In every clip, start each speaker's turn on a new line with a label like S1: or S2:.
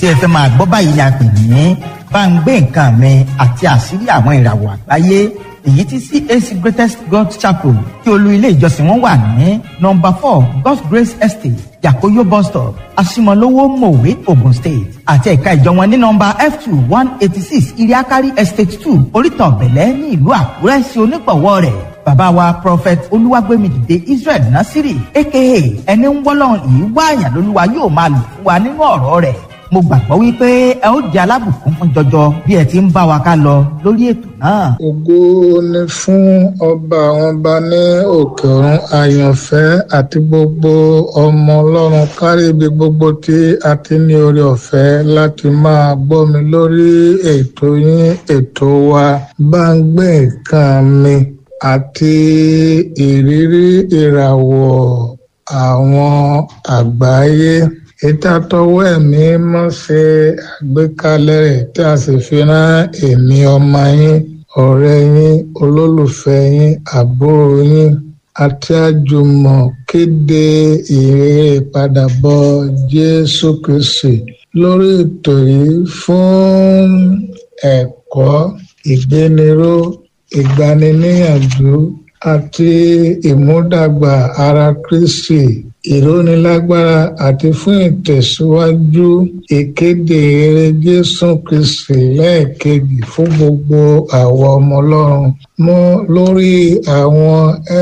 S1: tí ẹ fẹ́ máa gbọ́ báyìí la pè ní bá ń gbé nǹkan mi àti àṣírí àwọn ìràwọ̀ àgbáyé èyí tí CAC Greatest God Chapel tí olú ilé ìjọsìn wọn wà ní nọ́mbà four God's Grace Estate Yakoyo bus stop Asimolowo Mowe Ogun State àti ẹ̀ka ìjọ wọn ní nọ́mbà F two one eighty six Iriakari Estate two Orítan Bẹ̀lẹ́ ní ìlú Àkúrẹ́ sí onígbọ̀wọ́ rẹ̀ bàbá wa prophet olúwàgbẹ́mìdìde Israel Nasiri aka ẹni ń wọ́lọ́run yìí wáàyàn lólúwa yóò máa lò fún wa nínú ọ̀rọ̀ rẹ̀ mo gbàgbọ́ wípé ẹ ó jẹ́ alábùkún fún jọjọ bí ẹ ti ń bá wa ká lọ lórí ètò náà.
S2: ògo ni fún ọba àwọn ọba ní òkè ọ̀run àyànfẹ́ àti gbogbo ọmọ ọlọ́run kárí ibi gbogbo tí a ti ní oore ọ̀fẹ́ láti máa gbọ́ mi lórí ètò yín ètò wa bá ń gbé nǹkan mi àti ìrírí ìràwọ̀ àwọn àgbáyé ìtàtọwọ́ ẹ̀mí mọ́ ṣe àgbékalẹ̀ rẹ̀ tí a sì fi rán èmi ọmọ yín ọ̀rẹ́ yín olólùfẹ́ yín àbúrò yín àti àjùmọ̀ kéde ìrere ìpadàbọ̀ Jésù Kristi lórí ètò yìí fún ẹ̀kọ́ ìgbéniró ìgbaniníyànjú àti ìmúdàgbà ara Kristi ìrónilágbára àti fún ìtẹ̀síwájú ìkéde eré Jésù Kristi lẹ́ẹ̀kejì fún gbogbo àwọn ọmọ Ọlọ́run mọ́ lórí àwọn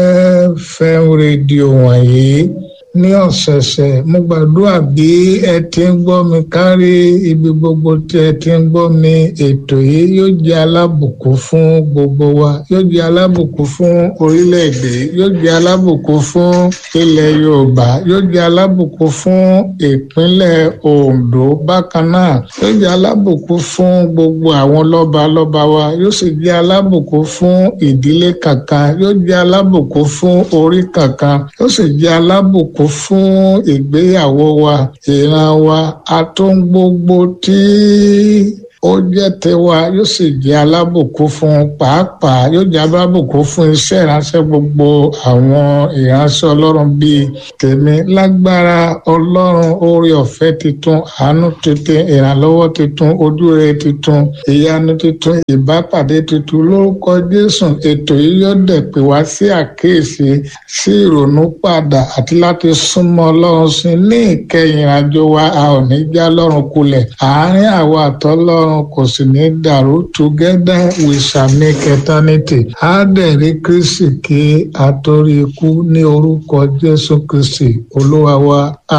S2: FM rédíò wọ̀nyí ní ọ̀sẹ̀ẹ̀sẹ̀ mo gbàdúrà bí ẹ ti ń gbọ́ mi kárí ibi gbogbo tí ẹ ti ń gbọ́ mi ètò yìí yóò jẹ́ alábùkún fún gbogbo wa yóò jẹ́ alábùkún fún orílẹ̀-èdè yóò jẹ́ alábùkún fún ilẹ̀ Yorùbá yóò jẹ́ alábùkún fún ìpínlẹ̀ Ondo bákan náà yóò jẹ́ alábùkún fún gbogbo àwọn lọ́balọ́ba wa yóò sì jẹ́ alábùkún fún ìdílé kankan yóò jẹ́ alábùkún fún orí kankan yóò sì jẹ́ alábùkún kún fún ìgbéyàwó wa ìran wa atún gbogbo tí ó jẹ́ tiwa yóò sì jẹ́ alábùkún fún pàápàá yóò jẹ́ alábùkún fún iṣẹ́ ìránṣẹ́ gbogbo àwọn ìránṣẹ́ ọlọ́run bíi tèmi lágbára ọlọ́run oore ọ̀fẹ́ titun àánú titun ìrànlọ́wọ́ titun ojúre titun ìyanu titun ìbápàdé titun lórúkọ jésù ètò yìí yóò dẹ̀ pè wá sí àkíyèsí sí ìrònú padà àti láti súnmọ́ ọlọ́run sí ní ìkẹyìn ìrìnàjò wa a ò ní já lọ́rùn kulẹ̀ àárín àwa àtọ́lọ́run ọlọ́run kò sì ní dàrú together we shall make eternity á dẹ̀ rí kristi kí a torí ikú ní orúkọ jésù kristi olúwa wa.